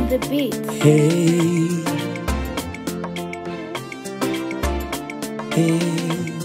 the beat. Hey. Hey.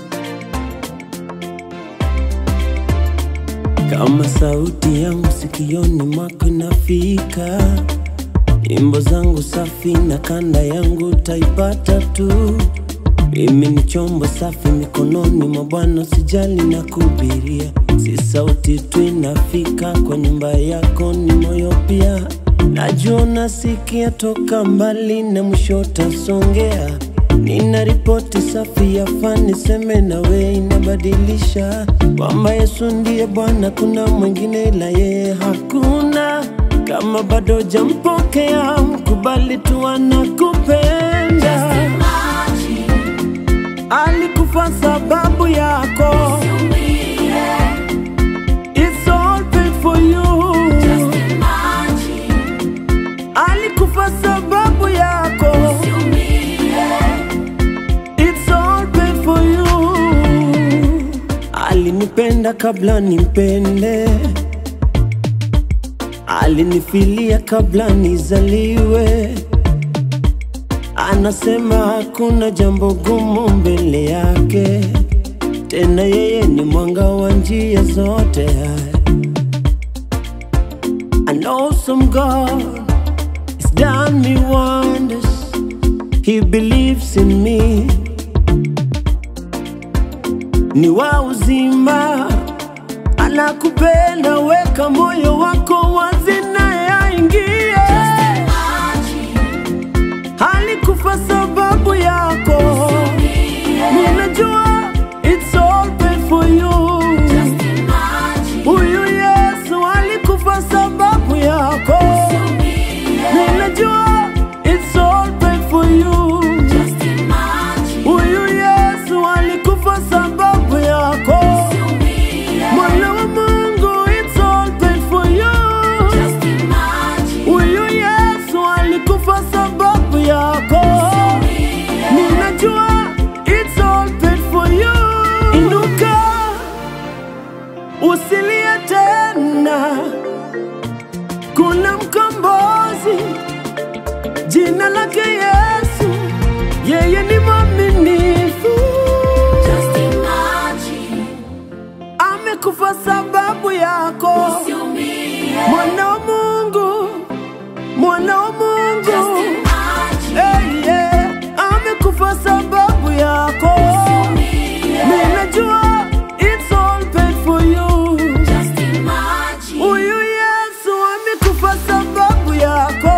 Kama sauti yangu sikioni mwako inafika, nyimbo zangu safi na kanda yangu taipata tu. Mimi ni chombo safi mikononi mwa Bwana, sijali na kubiria, si sauti tu inafika kwa nyumba yako, ni moyo pia. Najua nasikia toka mbali na mwisho utasongea. Nina ripoti safi ya fani, seme nawe inabadilisha kwamba Yesu ndiye Bwana, kuna mwingine ila yeye hakuna. Kama bado jampokea, mkubali tu anakupenda. Alikufa sababu yako. It's all paid for you. Alikufa sababu yako. It's all paid for you. Alinipenda kabla nimpende, alinifilia kabla nizaliwe. Anasema hakuna jambo gumu mbele yake, tena yeye ni mwanga wa njia zote. An awesome God has done me wonders. He believes in me. Ni wa uzima, anakupenda, weka moyo wako wazi naye aingie. Alikufa sababu yako, ninajua it's all paid for you. Huyu Yesu alikufa sababu yako, ninajua it's all paid for you. Huyu Yesu alikufa sababu yako, mwana wa Mungu, it's all paid for you. Huyu Yesu alikufa sababu yako, ninajua it's all paid for you. Inuka, usilie tena, kuna mkombozi, jina lake Yesu, yeye ni mwaminifu, amekufa sababu yako, mwana wa Mungu, mwana wa Mungu. Hey, yeah. Amekufa sababu yako, ninajua it's all paid for you. Huyu Yesu amekufa sababu yako,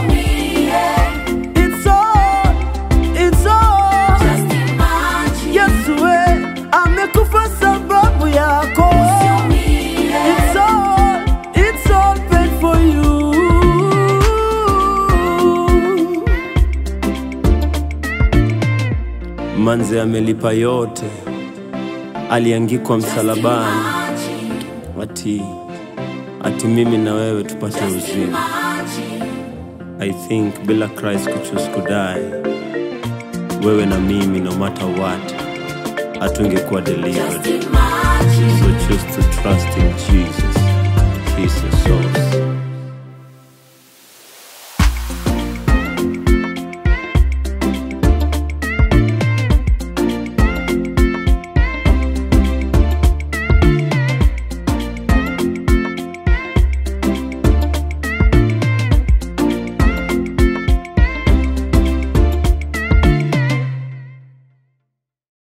it's all, it's all. Yesu we, amekufa sababu yako, it's all, it's all paid for you. Manze amelipa yote, aliangikwa msalabani, ati ati mimi na wewe tupate uzima. I think bila Christ kuchuse kudai, wewe na mimi no matter what, hatungekuwa delivered. So choose to trust in Jesus. He's the source.